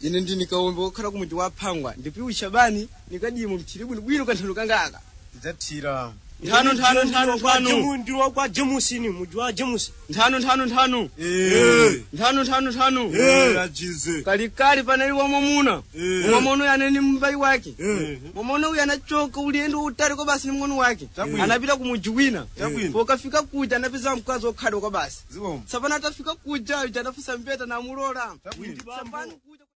ine ndi nikawombe wokhala ku muti wa phangwa ndipiwi shabani nikadimo mthiri bwinobwino kanthano kangaka tidzathira nthano nthano nthano nthano ndiwo kwa jemusini muji wa jemusi nthano nthano nthano Eh, nthano nthano nthano eh, ajize kalikali panali wamwamuna Eh. wamwamuna uyu anene mbai wake Eh. mwamuna uyu anachoka ulendo utali kwa basi ni mng'ono wake Chabwino. anapita ku muji wina Chabwino. pokafika kuja anapeza mkazi okhadwa kwa basi ziwomba sapana atafika kuja uja anafusa mbeta namulola Chabwino. Sapano kuja